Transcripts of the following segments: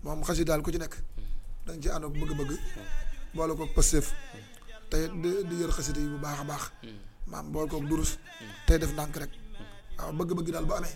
moom xasi daal ku ci nekk da nga ci ànd ak bëgg-bëgg boole ko pësteef tey di di yër xasida yi bu baax a baax maam boole kook durus tey def ndànk rek waaw bëgg-bëgg daal bu amee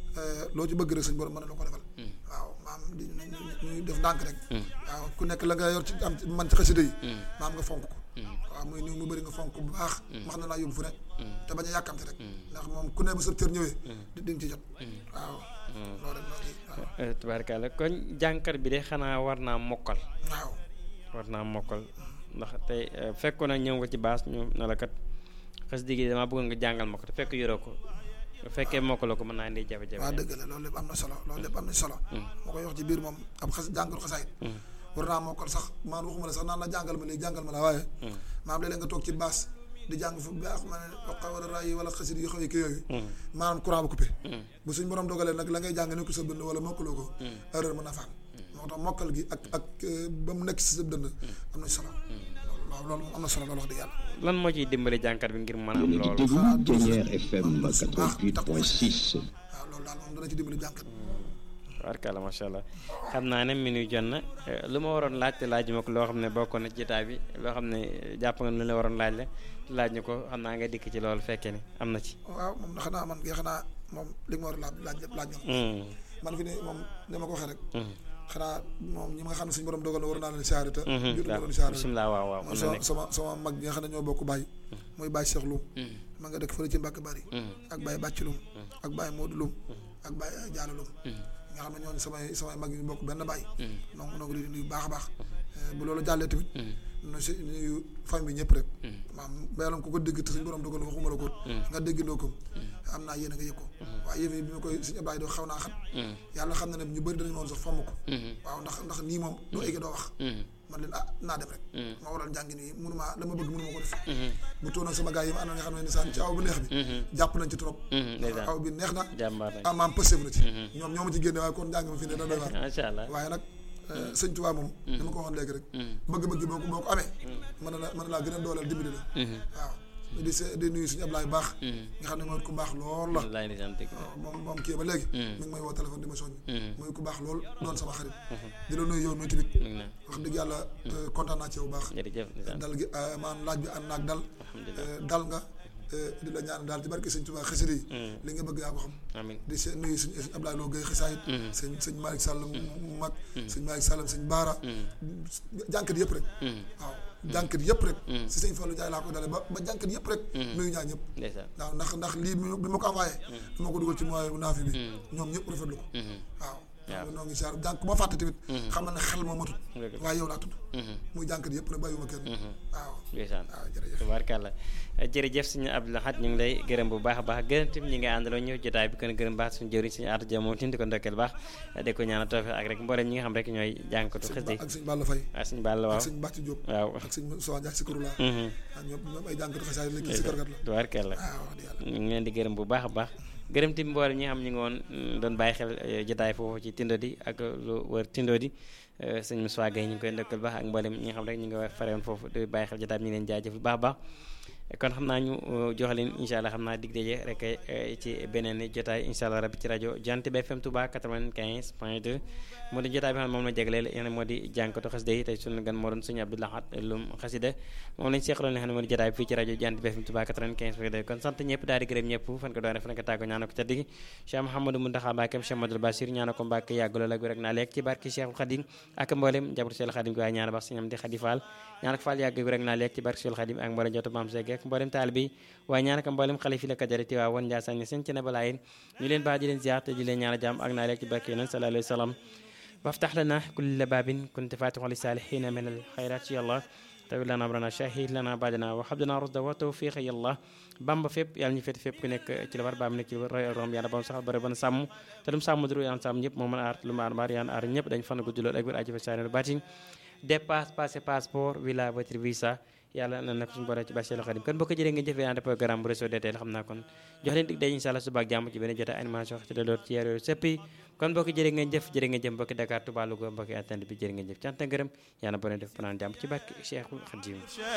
loo ci bëgg rek suñ borom mën na la ko defal waaw maam di ñuy def ndànk rek waaw ku nekk la nga yor ci am man ci xasida yi maam nga fonk ko waaw muy nii mu bëri nga fonk bu baax max na laa yóbbu fu ne te bañ a yàkkamte rek ndax moom ku ne bu sa cër ñëwee di di nga ci jot waaw loolu rek loolu waaw tubaarkalla kon jànkat bi de xanaa war naa mokkal waaw war naa mokkal ndax tey fekkoon na ñëw nga ci baas ñu ne la kat xasida gi damaa bëggoon nga jàngal ma ko te fekk yoroo ko bu fekkee mokkaloo ko mën naa indi jafe-jafe waaw dëgg la loolu lépp am na solo loolu lépp am na solo moo koy wax ci biir moom ab xas jàngal xasaayit war naa mokkal sax maan waxuma la sax naan la jàngal ma léegi jàngal ma la waaye maam léeg-léeg nga toog ci baas di jàng fu baax ma ne waqa war a rayi wala xasit yu xaw yi kii yooyu maanaam courant ba coupé bu suñ borom dogalee nag la ngay jàng ne ko sa dënd wala mokkaloo ko erreur mën na faam moo tax mokkal gi ak ak ba mu nekk si sa dënd am na solo waaw loolu moom am na solo loolu wax dëgg yàlla lan moo ciy dimbali jànkat bi ngir mën a am Yéen a ngi loolu déglu Dernier FM 88.6 waaw loolu daal moom dana ci dimbali jànkat warkala macha allah xam naa ne minuit jot na lu ma waroon laaj te laaj ma ko loo xam ne bokkoon na ci jotaay bi loo xam ne jàpp nga lu la waroon laaj la te laaj ñu ko xam naa nga dikk ci loolu fekkee ne am na ci. waaw moom na xanaa man kay xanaa moom li nga ma war a laaj laaj lépp laaj nga ko Hmm. man fi ne moom dama ko waxee rek Hmm. xanaa moom ñi nga xam ne suñu borom dogal na war naa leen siyaare te Mhm. jot waaw leen siyaare bisimilah waaw waaw man mën na sama nekk. sama sama mag bi nga xam ne ñoo bokk Baye mooy Baye Cheikh Loum Hmm. ma nga dëkk fële ci Mbacke Bari Hmm. ak Baye Bàcc Loum ak Baye Modou Loum ak Baye Diallo Loum Hmm. nga xam ne ñooñu samay samay mag yi ñu bokk benn Baye Hmm. donc noo ngi leen di nuyu bu baax a baax Eh, bu loolu jàllee tamit Hmm. nu si nuyu famille bi ñëpp rek Hmm. maam bayaloon ku ko dégg te suñu borom dogal waxuma la ko nga déggandoo ko am naa yéen a nga yëg ko waaye yëf yi bi ma koy suñu Ablaye doo xaw naa xat Hmm. yàlla xam na ne ñu bëri dañu woon sax fomm ko Hmm. waaw ndax ndax nii moom doo egge doo wax Hmm. man leen ah naa dem rek Hmm. ma waral njàngi nii mënuma dama bëgg mënuma ko def Hmm. bu tóon ak sama gars yi ma ànd nga xam ne ni saan ci aw bu neex bi Hmm. jàpp nañ ci trop Hmm. ndeysaan aw bi neex na jàmbaar nañ ah maam pësef na ci ñoom ñoo ma ci génne waaye kon njàng ma fi ne da doy waar macha allah. waaye nag eh, sëñ Tuubaa moom ni ma ko waxoon léegi rek Hmm. bëgg-bëgg boo ko boo ko amee mën na la mën na laa gën a dooleel dimbali la Hmm. waaw di se di nuyu suñu Ablaye baax Hmm. nga xam ne mooy ku baax lool la wallaay ndeysaan dëgg la. waaw moom moom kii ba léegi Hmm. mi ngi may woo téléphone di ma soññ Hmm. mooy ku baax lool doon sama xarit di la nuyu yow mi tamit mi ngi naan wax dëgg yàlla eh, kontaan naa ci yow bu baax jërëjëf ndeysaan. dal gi eh, maanaam laaj bi ànd naag dal alhamdulilah. eh, dal nga eh, di la ñaan daal ci barke sëñ Tuubaa xasida yi Hmm. li nga bëgg yaa ko xam amiin. di se nuyu suñu sëñ Abdoulaye Lo Gueye xisaayit Hmm. sëñ sëñ Malick Sall mu mu mag sëñ Malick Sall sëñ Baara jànkat yëpp rek Hmm. waaw jànkat yëpp rek Hmm. si sëñ Fallou Ndiaye laa ko dale ba ba jànkat yëpp rek nuyu ñaa ñëpp ndeysaan. waaw ndax ndax lii bi bi ma ko envoyé dama ko dugal ci moyen bu naafi bi ñoom ñëpp rafetlu ko Hmm. waaw waaw. noo ngi siyaar jànk ma fàtte tamit xamal ne xel moo matut Dëgg la. waaye yow laa tudd Hmm. muy jànkat yëpp nag bàyyiwuma kenn waaw ndeysaan. waaw jërëjëf tubaarkàlla jërëjëf suñu Abdou Lahad ñu ngi lay gërëm bu baax a baax gërëm tamit ñi nga àndaloo ñëw jotaay bi kon gërëm baax suñu jëriñ suñu aata jëm moom tamit di ko ndokkeel baax di ko ñaanal tawfeex ak rek mboolem ñi nga xam rek ñooy jànkatu sëñ xës Ba yi ak sëñ Balla Faye waaw suñu bàll ak waaw sëñ Bàcci Diop waaw ak sëñ Sowa Ndiaye si kurula Mhm. ak ñoom ñoom ay jànkat xasaay la kii si karkat la tubaarkàlla waaw wax dëgg yàlla ñu ngi leen di gërëm bu baax a baax gërëm tamit mboolem ñi nga xam ñu ngi woon mm, doon bàyyi xel eh, jotaay foofu ci Tindodi ak lu wër Tindodi eh, sëñ Moussa Gueye ñu ngi koy ndokkal baax ak mboolem ñi nga xam rek ñu ngi war farewoon foofu di bàyyi xel jotaay bi ñu ngi leen jaajëf bu baax a baax kon xam naa ñu uh, jox leen incha allah xam naa dig daje rek eh, ci beneen jotaay incha allah rabbi ci rajo Jant bi FM Touba 95 point 2 moo di jotaay bi xam ne moom la jagleel yéen moo di jànkatu xasida yi tey sunu gan moo doon sëñ Abdou Lahad Loum xasida moom lañ seexaloon li xam ne moo di jotaay bi fii ci rajo Jant bi FM Touba 95 point 2 kon sant ñëpp daal di gërëm ñëpp fan ko doon def fan ko tàggo ñaana ko ca digg Cheikh Mouhamadou Mountakha Mbacké Cheikh Madou Bassir ñaana ko Mbacké yàgg lool ak rek naa lekk ci barki Cheikh Khadim ak mboolem njabootu Cheikh Khadim ko waaye ñaana bax sëñam di Khady Fall ñaana ko Fall yàgg rek naa lekk ci barki Cheikh Khadim ak mboolem jotu Maam Seck ak mboolem taal bi waaye ñaana ko mboolem xalifi la kajari ti waa woon Ndiassane seen ci ne balaayin ñu leen baax di leen ziar te di leen ñaana jàmm ak naa lekk ci barki yonent sallallahu alayhi wa sallam وافتح لنا كل باب كنت فاتح للصالحين من الخيرات يا الله طويل لنا امرنا شهيد لنا بعدنا وحب لنا رشد وتوفيق يا الله bamba fépp yàlla ñu féete fépp ku nekk ci la war baam nekk ci roy rom yàlla bam saxal bari ban sàmm te lu mu sàmm duru yàlla sàmm ñëpp moo mën a aar lu mu aar maar yàlla aar ñëpp dañ fan guddi lool ak wér aji fa saane baatin dépasse passé passeport visa voiture visa yàlla na nag suñu borom ci bàcceelu xadim kon boo ko jëlee nga jëfee ànd programme bu réseau DTL xam naa kon jox leen dig day incha allah suba ak jàmm ci benn jotaay animation ci daloor ci yar yooyu sëpp yi kon boo ko jëree ngeen jëf jërë ngeen jëf mbokki Dakar Touba Louga mbokki attend bi jërë ngeen jëf cant ak ngërëm yàlla boo leen def fanaan jàmm ci barke Cheikhul Khadim